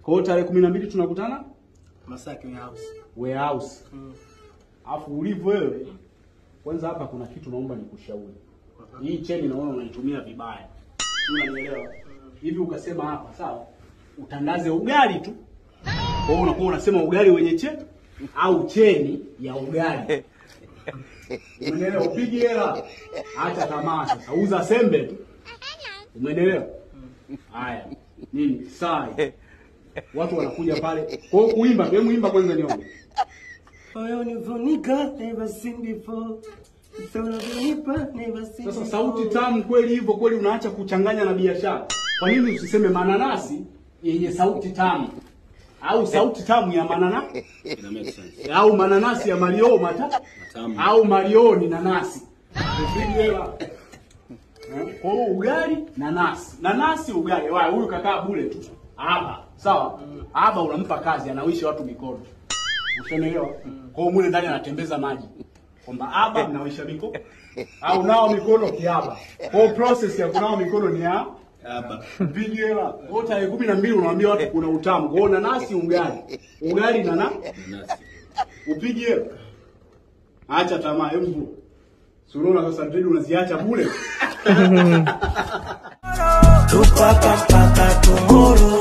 Kwa hiyo tarehe kumi na mbili tunakutana Masaki House. warehouse. Mm. Alafu ulivyo wewe, kwanza hapa kuna kitu naomba nikushauri. Hii cheni naona unaitumia vibaya. Sio unanielewa? Hivi ukasema hapa, sawa? Utandaze ugali tu. Kwa hiyo unakuwa unasema ugali wenye cheni au cheni ya ugali. Umeelewa? Upige hela. Acha tamaa sasa. Uza sembe tu. Umeelewa? Haya. Nini? Sai. Watu wanakuja pale. Kwa hiyo kuimba, hebu imba kwanza nione. Oh, you Vonica, never seen before. So Vonica, never seen Sasa before. sauti tamu kweli hivyo kweli unaacha kuchanganya na biashara. Kwa nini usiseme mananasi yenye sauti tamu? Au sauti tamu ya manana Ina make sense. au mananasi ya Mario mata Matamu. au Mario ni nanasi. Upige hela. Eh, Kwa hiyo ugali nanasi. Nanasi ugali. Wa huyu kakaa bure tu. Hapa. Sawa? Hapa unampa kazi anawishi watu mikono. Ushaelewa? Kwa hiyo mule ndani anatembeza maji. Kwamba hapa mnawisha mikono au nao mikono kiaba. Kwa hiyo process ya kunawa mikono ni ya Hapa. Mpige hela. Kwa hiyo tarehe kumi na mbili unawaambia watu kuna utamu. Kwa hiyo nanasi ugali. Ugali na na Nanasi. upige hela. Acha tamaa, hebu. Suruona sasa mbili unaziacha bure. Tuko hapa mpaka tomorrow.